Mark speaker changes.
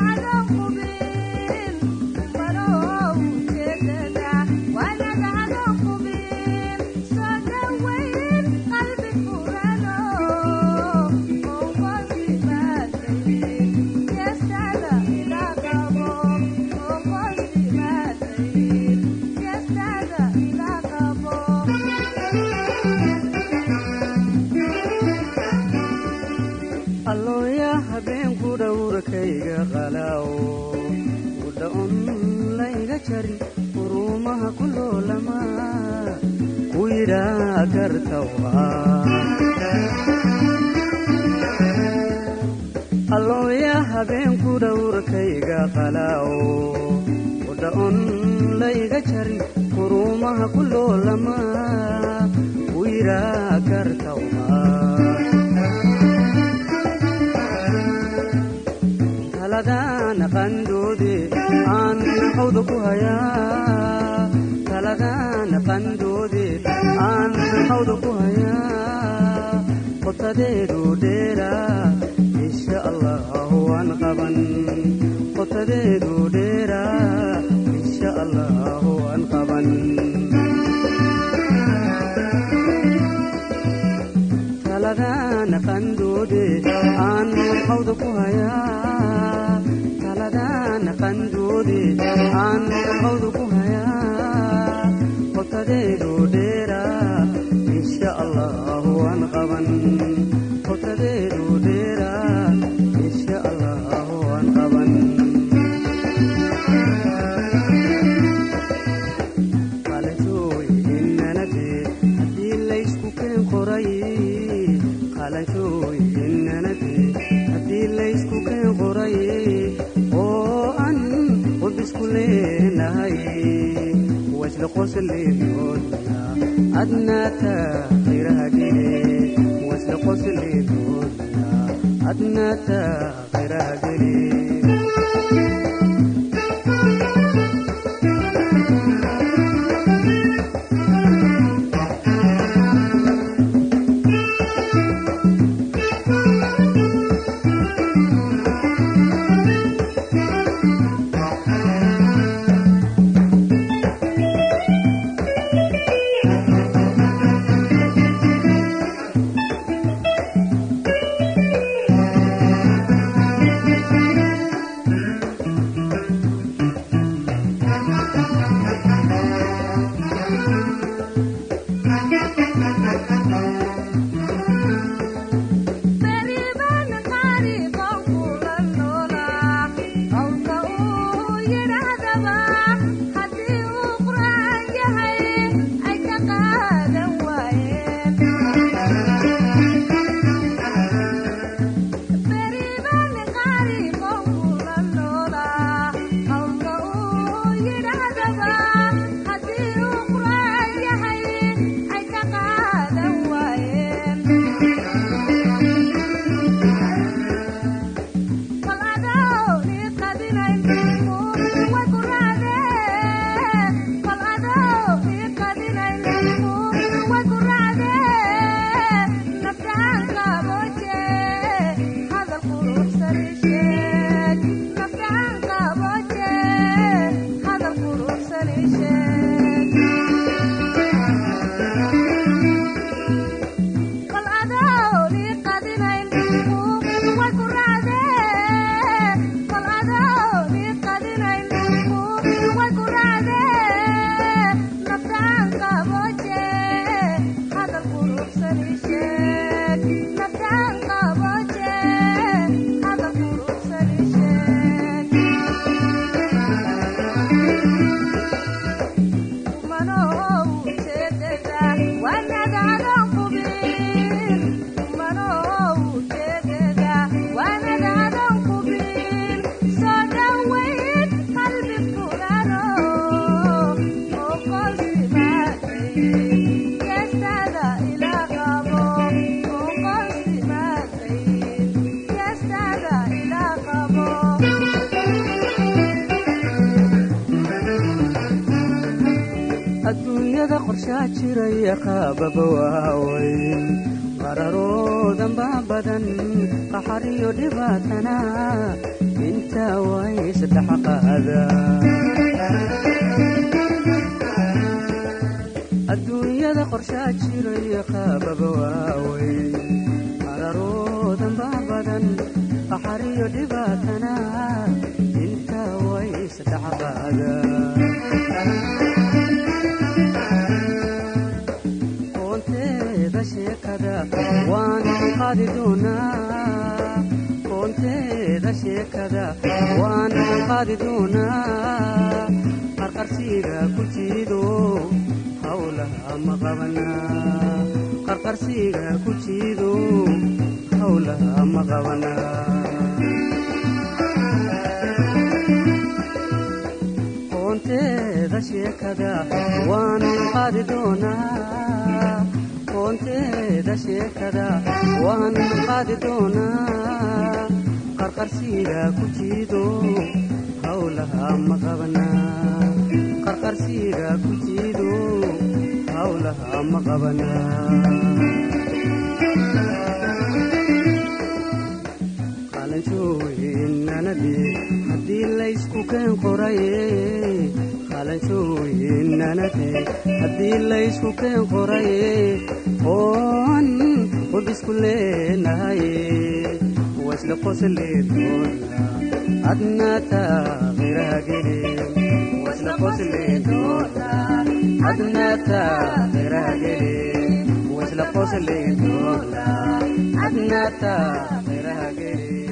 Speaker 1: allooya habeenku dhowrkayga qalaawo udhaon layga jarin urumaha ku loolama ku yidhaa gartawa allooya habeenku dhowrkayga qalaawo udhaon layga jarin urumaha ku loolama ku yidhaa gartawa taladana qandoode aan hawda ku hayaa taladana qandoode aan hawda ku hayaa qotadeedu dheera insha allah waan qaban qotadeedu dheera insha allah waan qaban taladana qandoode aan hawda ku hayaa taladana qandoode aan hawda ku hayaa qotadeedu dheera insha allah waan qaban qotadeedu dheera insha allah waan qaban qalashooy inanade haddii laysku keen qoray qalashooy inanade haddii laysku keen qoray oo an qudisku leenahay wasla qosleenoodna adnaata khayraha gele wasla qosleenoodna adnaata khayraha gele adduunyada qorshaa jiraya qaababa waaweyn qararoodan baa badan qaxariyo dhibaatana intaa way isdhex qaada adduunyada qorshaa jirayo qaababa waaweyn qararoodan baa badan qaxariyo dhibaatana intaa way isdhex qaada koonteeda sheekada waan qaadi doonaa koonteeda sheekada waan qaadi doonaa qarqarsiiga ku jiido hawlaha ma qabanaa qarqarsiiga ku jiido hawlaha ma qabanaa koonteeda sheekada waan qaadi doonaa koonteeda sheekada waan qaadi doonaa qarqarsiiga ku jiido hawlaha ma qabanaa qarqarsiiga ku jiido hawlaha ma qabanaa qalanjooyinanade haddii laysku keen qoraye qalanjooyinanade haddii laysku keen qoraye oon wabisku leenahaye wasla qosleedoona adna taaqiraha gele wasla qosleedoona adna taaqiraha gele wasla qosleedoona adna taaqiraha gele